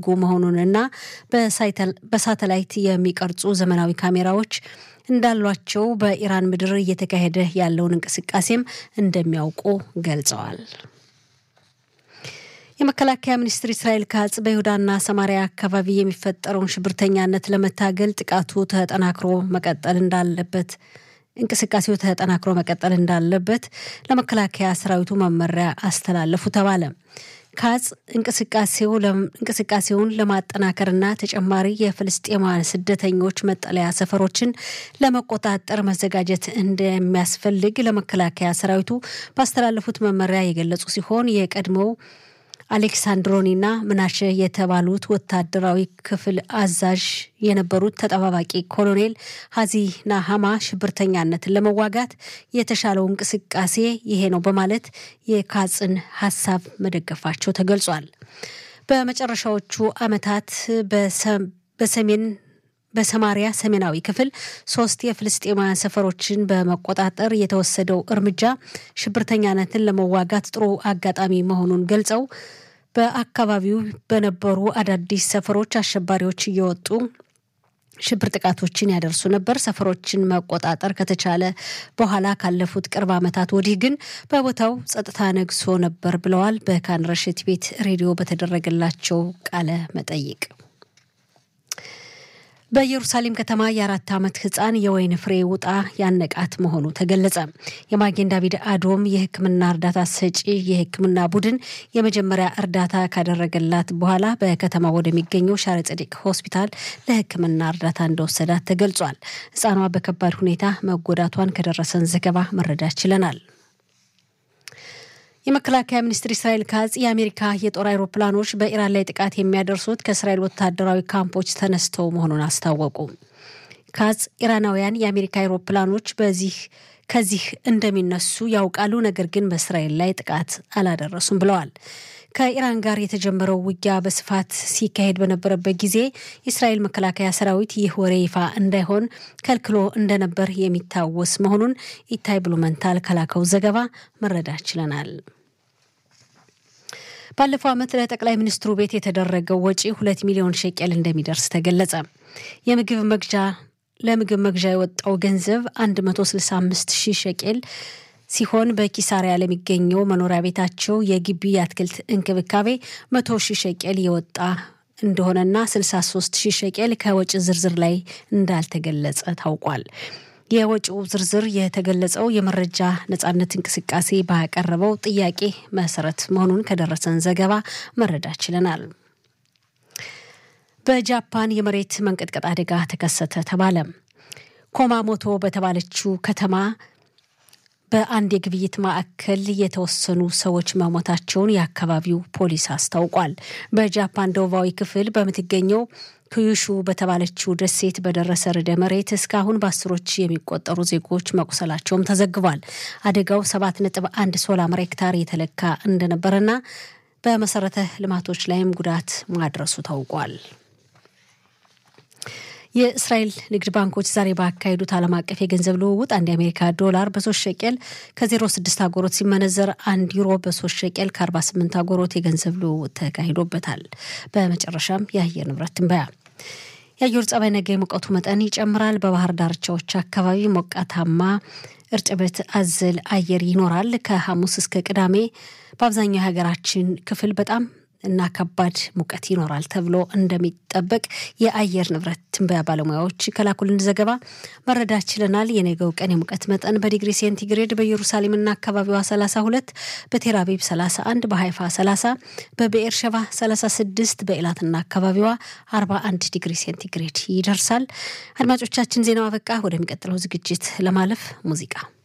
እያደጉ መሆኑንና በሳተላይት የሚቀርጹ ዘመናዊ ካሜራዎች እንዳሏቸው በኢራን ምድር እየተካሄደ ያለውን እንቅስቃሴም እንደሚያውቁ ገልጸዋል። የመከላከያ ሚኒስትር እስራኤል ካጽ በይሁዳና ሰማሪያ አካባቢ የሚፈጠረውን ሽብርተኛነት ለመታገል ጥቃቱ ተጠናክሮ መቀጠል እንዳለበት እንቅስቃሴው ተጠናክሮ መቀጠል እንዳለበት ለመከላከያ ሰራዊቱ መመሪያ አስተላለፉ ተባለ። ካጽ እንቅስቃሴውን ለማጠናከርና ተጨማሪ የፍልስጤማውያን ስደተኞች መጠለያ ሰፈሮችን ለመቆጣጠር መዘጋጀት እንደሚያስፈልግ ለመከላከያ ሰራዊቱ ባስተላለፉት መመሪያ የገለጹ ሲሆን የቀድሞው አሌክሳንድሮኒና ምናሸ የተባሉት ወታደራዊ ክፍል አዛዥ የነበሩት ተጠባባቂ ኮሎኔል ሀዚ ናሃማ ሽብርተኛነትን ለመዋጋት የተሻለው እንቅስቃሴ ይሄ ነው በማለት የካጽን ሀሳብ መደገፋቸው ተገልጿል። በመጨረሻዎቹ ዓመታት በሰሜን በሰማሪያ ሰሜናዊ ክፍል ሶስት የፍልስጤማውያን ሰፈሮችን በመቆጣጠር የተወሰደው እርምጃ ሽብርተኛነትን ለመዋጋት ጥሩ አጋጣሚ መሆኑን ገልጸው በአካባቢው በነበሩ አዳዲስ ሰፈሮች አሸባሪዎች እየወጡ ሽብር ጥቃቶችን ያደርሱ ነበር። ሰፈሮችን መቆጣጠር ከተቻለ በኋላ ካለፉት ቅርብ ዓመታት ወዲህ ግን በቦታው ጸጥታ ነግሶ ነበር ብለዋል። በካን ረሽት ቤት ሬዲዮ በተደረገላቸው ቃለ መጠይቅ በኢየሩሳሌም ከተማ የአራት ዓመት ህፃን የወይን ፍሬ ውጣ ያነቃት መሆኑ ተገለጸ። የማጌን ዳቪድ አዶም የሕክምና እርዳታ ሰጪ የሕክምና ቡድን የመጀመሪያ እርዳታ ካደረገላት በኋላ በከተማ ወደሚገኘው ሻረ ጸዲቅ ሆስፒታል ለሕክምና እርዳታ እንደወሰዳት ተገልጿል። ህፃኗ በከባድ ሁኔታ መጎዳቷን ከደረሰን ዘገባ መረዳት ችለናል። የመከላከያ ሚኒስትር እስራኤል ካጽ የአሜሪካ የጦር አይሮፕላኖች በኢራን ላይ ጥቃት የሚያደርሱት ከእስራኤል ወታደራዊ ካምፖች ተነስተው መሆኑን አስታወቁ። ካጽ ኢራናውያን የአሜሪካ አይሮፕላኖች በዚህ ከዚህ እንደሚነሱ ያውቃሉ፣ ነገር ግን በእስራኤል ላይ ጥቃት አላደረሱም ብለዋል። ከኢራን ጋር የተጀመረው ውጊያ በስፋት ሲካሄድ በነበረበት ጊዜ የእስራኤል መከላከያ ሰራዊት ይህ ወሬ ይፋ እንዳይሆን ከልክሎ እንደነበር የሚታወስ መሆኑን ኢታይ ብሉመንታል ከላከው ዘገባ መረዳት ችለናል። ባለፈው ዓመት ለጠቅላይ ሚኒስትሩ ቤት የተደረገው ወጪ ሁለት ሚሊዮን ሸቄል እንደሚደርስ ተገለጸ። የምግብ መግዣ ለምግብ መግዣ የወጣው ገንዘብ 165 ሺህ ሸቄል ሲሆን በኪሳሪያ ለሚገኘው መኖሪያ ቤታቸው የግቢ የአትክልት እንክብካቤ መቶ ሺህ ሸቄል የወጣ እንደሆነና 63 ሺህ ሸቄል ከወጪ ዝርዝር ላይ እንዳልተገለጸ ታውቋል። የወጪው ዝርዝር የተገለጸው የመረጃ ነጻነት እንቅስቃሴ ባቀረበው ጥያቄ መሰረት መሆኑን ከደረሰን ዘገባ መረዳት ችለናል። በጃፓን የመሬት መንቀጥቀጥ አደጋ ተከሰተ ተባለ። ኮማሞቶ በተባለችው ከተማ በአንድ የግብይት ማዕከል የተወሰኑ ሰዎች መሞታቸውን የአካባቢው ፖሊስ አስታውቋል። በጃፓን ደቡባዊ ክፍል በምትገኘው ኩዩሹ በተባለችው ደሴት በደረሰ ርዕደ መሬት እስካሁን በአስሮች የሚቆጠሩ ዜጎች መቁሰላቸውም ተዘግቧል። አደጋው ሰባት ነጥብ አንድ ሶላር ሄክታር የተለካ እንደነበረና በመሰረተ ልማቶች ላይም ጉዳት ማድረሱ ታውቋል። የእስራኤል ንግድ ባንኮች ዛሬ ባካሄዱት ዓለም አቀፍ የገንዘብ ልውውጥ አንድ የአሜሪካ ዶላር በሶስት ሸቄል ከዜሮ ስድስት አጎሮት ሲመነዘር አንድ ዩሮ በሶስት ሸቄል ከአርባ ስምንት አጎሮት የገንዘብ ልውውጥ ተካሂዶበታል። በመጨረሻም የአየር ንብረት ትንበያ የአየር ጸባይ ነገ የሙቀቱ መጠን ይጨምራል። በባህር ዳርቻዎች አካባቢ ሞቃታማ እርጥበት አዘል አየር ይኖራል። ከሐሙስ እስከ ቅዳሜ በአብዛኛው የሀገራችን ክፍል በጣም እና ከባድ ሙቀት ይኖራል ተብሎ እንደሚጠበቅ የአየር ንብረት ትንበያ ባለሙያዎች ከላኩልን ዘገባ መረዳት ችለናል። የነገው ቀን የሙቀት መጠን በዲግሪ ሴንቲግሬድ በኢየሩሳሌምና አካባቢዋ 32፣ በቴልአቪቭ 31፣ በሀይፋ 30፣ በብኤር ሸባ 36፣ በኤላትና አካባቢዋ 41 ዲግሪ ሴንቲግሬድ ይደርሳል። አድማጮቻችን ዜናው አበቃ። ወደሚቀጥለው ዝግጅት ለማለፍ ሙዚቃ